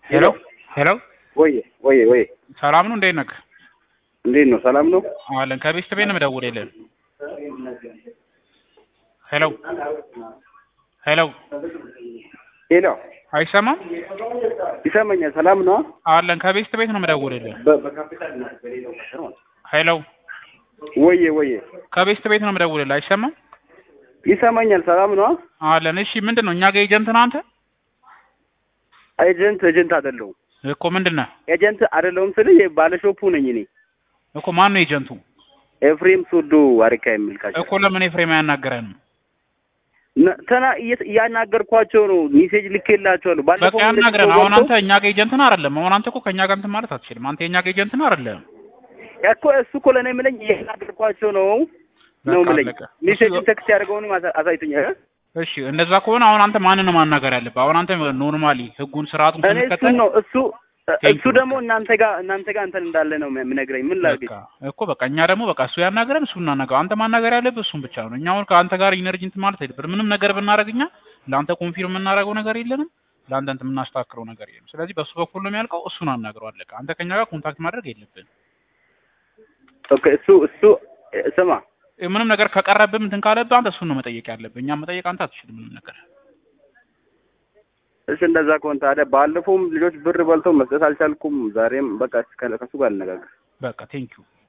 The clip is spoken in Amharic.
ሄሎ ሄሎ ወይ ወይ ወይ ሰላም ነው? እንዴት ነህ? እንዴት ነው? ሰላም ነው? አለን ከቤት ቤት ነው የምደውልልህ። ሄሎ ሄሎ ሄሎ አይሰማም? ይሰማኛል። ሰላም ነው? አለን ከቤት ቤት ነው የምደውልልህ። በ- በካፒታል እና በሌላው ነገር ማለት ነው። ሄሎ ወይ ወይ ከቤት ቤት ነው የምደውልልህ። አይሰማም? ይሰማኛል። ሰላም ነው? አለን። እሺ ምንድን ነው እኛ ጋር ኤጀንት ነህ አንተ? ኤጀንት ኤጀንት አይደለሁም። እኮ ምንድን ነህ ኤጀንት አይደለሁም ስል ባለሾፑ ነኝ እኔ እኮ ማን ነው ኤጀንቱ? ኤፍሬም ሶዶ አሪካ የሚል ካቸው እኮ ለምን ኤፍሬም አያናገረንም? ነ- ተና እየ- እያናገርኳቸው ነው። ሜሴጅ ልኬላቸዋለሁ። በቃ ባለፈው ያናግረን። እንደዚህ አሁን ሰው አንተ እኛ ጋር ኤጀንት ነህ አይደለም? አሁን አንተ እኮ ከእኛ ጋር እንትን ማለት አትችልም። አንተ የእኛ ጋር ኤጀንት ነህ አይደለም? እኮ እሱ እኮ ለእኔ የምለኝ እያናገርኳቸው ነው ነው በቃ የምለኝ። አለቀ። ሜሴጅ እሱ- ቴክስት ያደርገውንም አሳ- አሳይቶኛል። እሺ እንደዛ ከሆነ አሁን አንተ ማንን ነው ማናገር ያለብህ? አሁን አንተ ኖርማሊ ህጉን ስርዓቱን እኔ እሱን ስንከተል ነው እሱ Thank እሱ you። ደግሞ እናንተ ጋር እናንተ ጋር እንትን እንዳለ ነው የምነግረኝ። ምን ላድርግ? በቃ እኮ በቃ እኛ ደግሞ በቃ እሱ ያናገረን እሱ እናናገር። አንተ ማናገር ያለብህ እሱን ብቻ ነው። እኛ አሁን ከአንተ ጋር ኢነርጂ እንትን ማለት አይደለም። ምንም ነገር ብናደርግ እኛ ለአንተ ኮንፊርም የምናደርገው ነገር የለንም። ለአንተ እንትን የምናስተካክለው ነገር የለም። ስለዚህ በእሱ በኩል ነው የሚያልቀው። እሱን አናግረው አለቀ። አንተ ከኛ ጋር ኮንታክት ማድረግ የለብን። ኦኬ እሱ እሱ እ፣ ስማ ምንም ነገር ከቀረብህ እንትን ካለብህ አንተ እሱን ነው መጠየቅ ያለብህ። እኛ መጠየቅ አንተ አትችልም ምንም ነገር። እሺ እንደዛ ከሆነ ታዲያ ባለፈውም ልጆች ብር በልተው መስጠት አልቻልኩም። ዛሬም በቃ ከ- ከሱ ጋር ልነጋገር። በቃ ቴንኪዩ